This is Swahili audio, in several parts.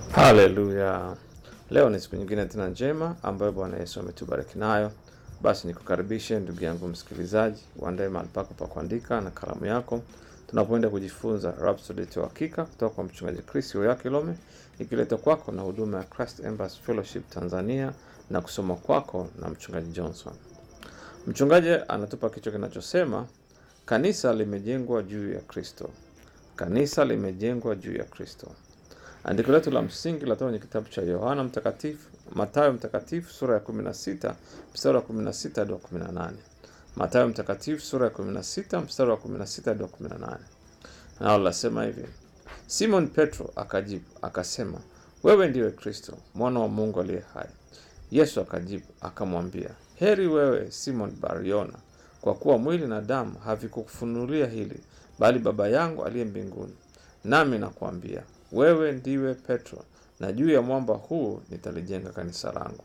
Haleluya! Leo ni siku nyingine tena njema ambayo Bwana Yesu ametubariki nayo. Basi nikukaribishe ndugu yangu msikilizaji, uandae mahali pako pa kuandika na kalamu yako, tunapoenda kujifunza Rhapsody ya Uhakika kutoka kwa mchungaji Chris Oyakilome, ikiletwa kwako na huduma ya Christ Embassy Fellowship Tanzania na kusoma kwako na mchungaji Johnson. Mchungaji anatupa kichwa kinachosema kanisa limejengwa juu ya Kristo. Kanisa limejengwa juu ya Kristo. Andiko letu la msingi latoka kwenye kitabu cha Yohana Mtakatifu, Mathayo Mtakatifu sura ya 16 mstari wa 16 hadi wa 18. Mathayo Mtakatifu sura ya 16 mstari wa 16 hadi wa 18. Nao lasema hivi: Simon Petro akajibu akasema, wewe ndiwe Kristo mwana wa Mungu aliye hai. Yesu akajibu akamwambia, heri wewe Simon Bariona, kwa kuwa mwili na damu havikukufunulia hili, bali Baba yangu aliye mbinguni. Nami nakuambia wewe ndiwe Petro, na juu ya mwamba huu nitalijenga kanisa langu.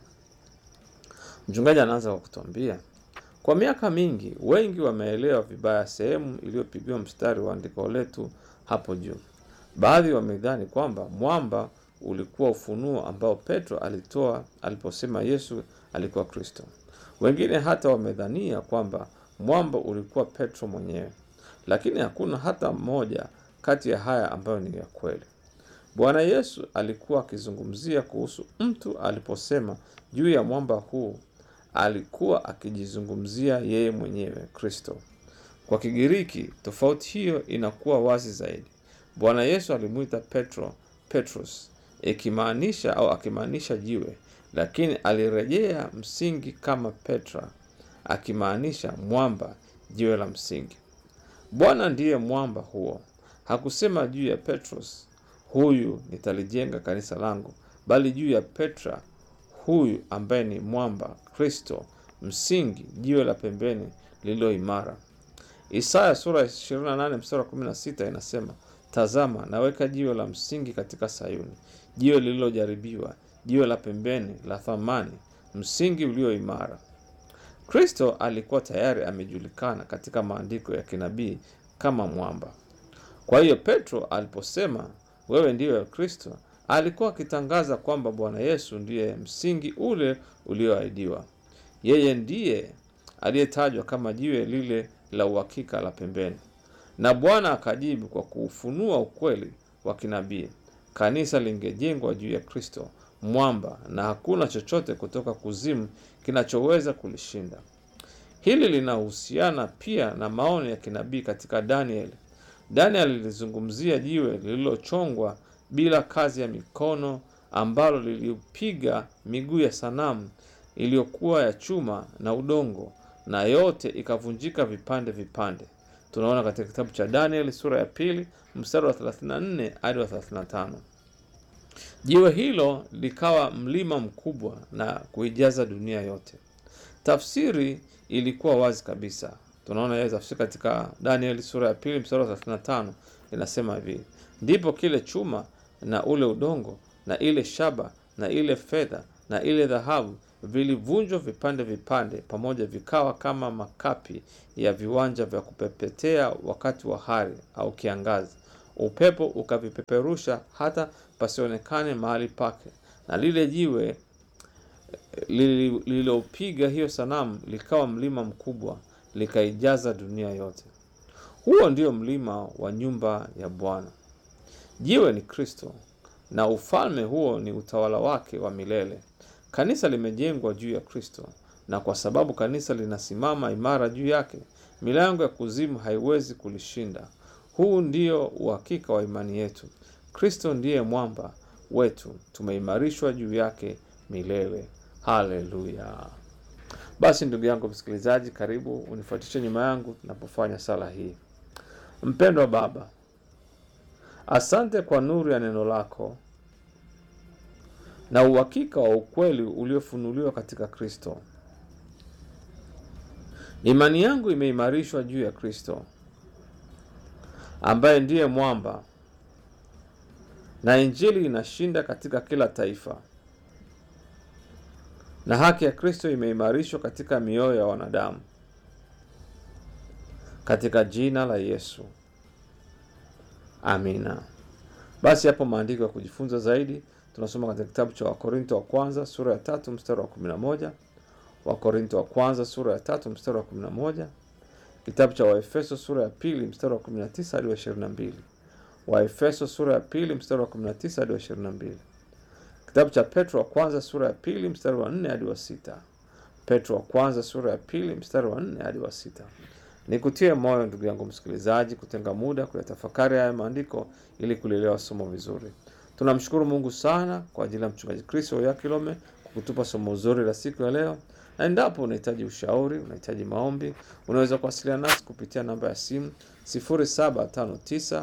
Mchungaji anaanza kwa kutuambia, kwa miaka mingi wengi wameelewa vibaya sehemu iliyopigiwa mstari wa andiko letu hapo juu. Baadhi wamedhani kwamba mwamba ulikuwa ufunuo ambao Petro alitoa aliposema Yesu alikuwa Kristo. Wengine hata wamedhania kwamba mwamba ulikuwa Petro mwenyewe, lakini hakuna hata mmoja kati ya haya ambayo ni ya kweli. Bwana Yesu alikuwa akizungumzia kuhusu mtu aliposema juu ya mwamba huu, alikuwa akijizungumzia yeye mwenyewe Kristo. Kwa Kigiriki tofauti hiyo inakuwa wazi zaidi. Bwana Yesu alimwita Petro Petros, ikimaanisha au akimaanisha jiwe, lakini alirejea msingi kama Petra, akimaanisha mwamba, jiwe la msingi. Bwana ndiye mwamba huo. Hakusema juu ya Petros huyu nitalijenga kanisa langu, bali juu ya Petra huyu ambaye ni mwamba, Kristo, msingi, jiwe la pembeni lililo imara. Isaya sura ya 28 mstari wa 16 inasema, tazama naweka jiwe la msingi katika Sayuni, jiwe lililojaribiwa, jiwe la pembeni la thamani, msingi ulio imara. Kristo alikuwa tayari amejulikana katika maandiko ya kinabii kama mwamba. Kwa hiyo Petro aliposema wewe ndiwe Kristo, alikuwa akitangaza kwamba Bwana Yesu ndiye msingi ule ulioahidiwa. Yeye ndiye aliyetajwa kama jiwe lile la uhakika la pembeni, na Bwana akajibu kwa kuufunua ukweli wa kinabii. Kanisa lingejengwa juu ya Kristo mwamba, na hakuna chochote kutoka kuzimu kinachoweza kulishinda. Hili linahusiana pia na maono ya kinabii katika Danieli. Daniel lilizungumzia jiwe lililochongwa bila kazi ya mikono ambalo lilipiga miguu ya sanamu iliyokuwa ya chuma na udongo, na yote ikavunjika vipande vipande. Tunaona katika kitabu cha Daniel sura ya pili mstari wa 34 hadi wa 35. Jiwe hilo likawa mlima mkubwa na kuijaza dunia yote. Tafsiri ilikuwa wazi kabisa. Tunaona yeye tafsiri katika Danieli sura ya pili mstari wa 35 inasema hivi: ndipo kile chuma na ule udongo na ile shaba na ile fedha na ile dhahabu vilivunjwa vipande vipande pamoja, vikawa kama makapi ya viwanja vya kupepetea wakati wa hari au kiangazi. Upepo ukavipeperusha hata pasionekane mahali pake, na lile jiwe lililopiga hiyo sanamu likawa mlima mkubwa likaijaza dunia yote. Huo ndio mlima wa nyumba ya Bwana. Jiwe ni Kristo na ufalme huo ni utawala wake wa milele. Kanisa limejengwa juu ya Kristo, na kwa sababu kanisa linasimama imara juu yake, milango ya kuzimu haiwezi kulishinda. Huu ndio uhakika wa imani yetu. Kristo ndiye mwamba wetu, tumeimarishwa juu yake milele. Haleluya! Basi ndugu yangu msikilizaji, karibu unifuatishe nyuma yangu tunapofanya sala hii. Mpendwa Baba, asante kwa nuru ya neno lako na uhakika wa ukweli uliofunuliwa katika Kristo. Imani yangu imeimarishwa juu ya Kristo ambaye ndiye mwamba, na Injili inashinda katika kila taifa na haki ya Kristo imeimarishwa katika mioyo ya wanadamu, katika jina la Yesu, amina. Basi hapo maandiko ya kujifunza zaidi tunasoma katika kitabu cha Wakorinto wa kwanza sura ya tatu mstari wa kumi na moja Wakorinto wa kwanza sura ya tatu mstari wa kumi na moja kitabu cha Waefeso sura ya pili mstari wa kumi na tisa hadi wa ishirini na mbili Waefeso sura ya pili mstari wa kumi na tisa hadi wa ishirini na mbili kitabu cha Petro wa kwanza sura ya pili mstari wa nne hadi wa sita Petro wa kwanza sura ya pili mstari wa nne hadi wa sita Nikutie moyo ndugu yangu msikilizaji, kutenga muda kuyatafakari haya maandiko ili kulielewa somo vizuri. Tunamshukuru Mungu sana kwa ajili ya mchungaji Kristo Yakilome kwa kutupa somo zuri la siku ya leo, na endapo unahitaji ushauri, unahitaji maombi, unaweza kuwasiliana nasi kupitia namba ya simu 0759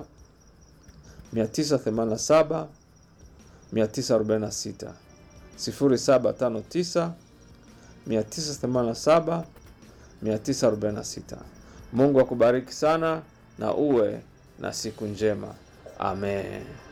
987 946 0759 987 946. Mungu akubariki sana na uwe na siku njema. Amen.